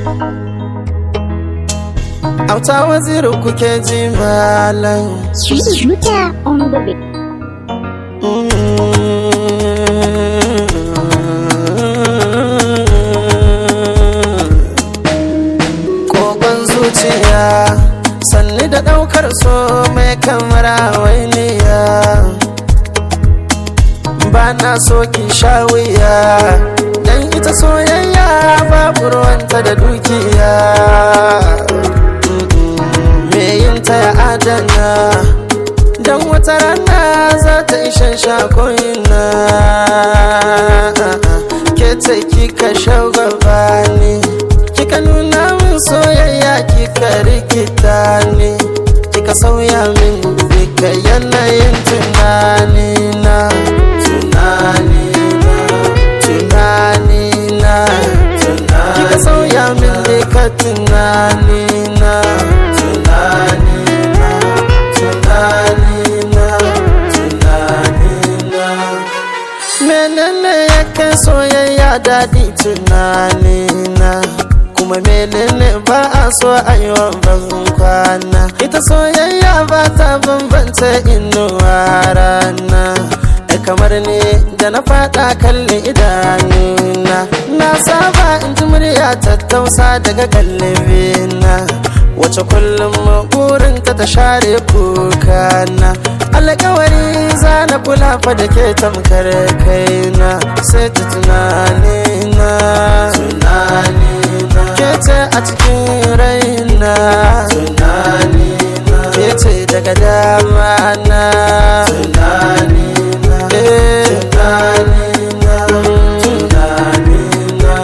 Auta waziri kuke ji malam. Shooter on the beat. Kogon zuciya sanni da ɗaukar so mai kamara wainiya. Ba na so ki sha wuya, dan ita soyayya babu ruwanta da dukiya. Me yin ta ya adana, don wata rana za ta ishe shakoyina. Ke ce kika shagwaba ni, kika nuna min soyayya kika rikita ni, kika sauya min duka yanayin tunanina. Tunanina, tunanina, kika sauya min duka tunanina. Tunanina, tunanina, tunanina. menene yake soyayya daɗi tunanina kuma menene ba a so a yi wa ban kwana ita soyayya ba ta bambanta inuwa rana da kamar ne da na faɗa kalli idanuna na saba in ji murya tattausa daga kallibina wace kullum burinta ta share kukana alkawari za na kula fa da ke tamkar kaina sai ta tunanina tunanina ke ce a cikin raina tunanina ke ce daga dama na tunanina tunanina tunanina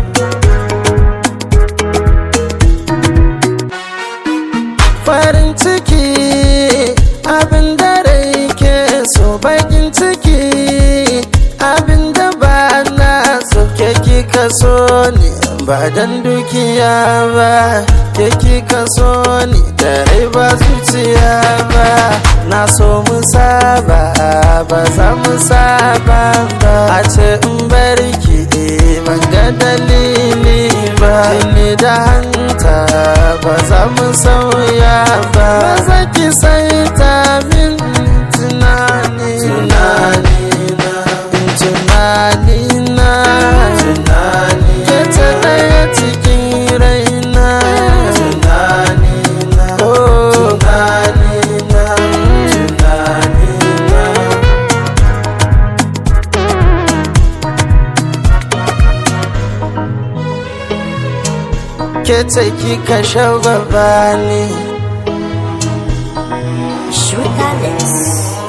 farin ciki abin da rai ke so bakin ciki abin da ba na so ke kika so ne ba dan dukiya ba ke kika so ne da rai ba zuciya ba na so mu saba ba za mu saba ba a ce in barki ban ga dalili ba jini da hanta ba za mu sauya ba ba za ki sai ta min tunani tunani na tunani na tunani ke ta daya cikin raina tunani na tunani na tunani na ke ce kika shagwaba ni Shooter Lips.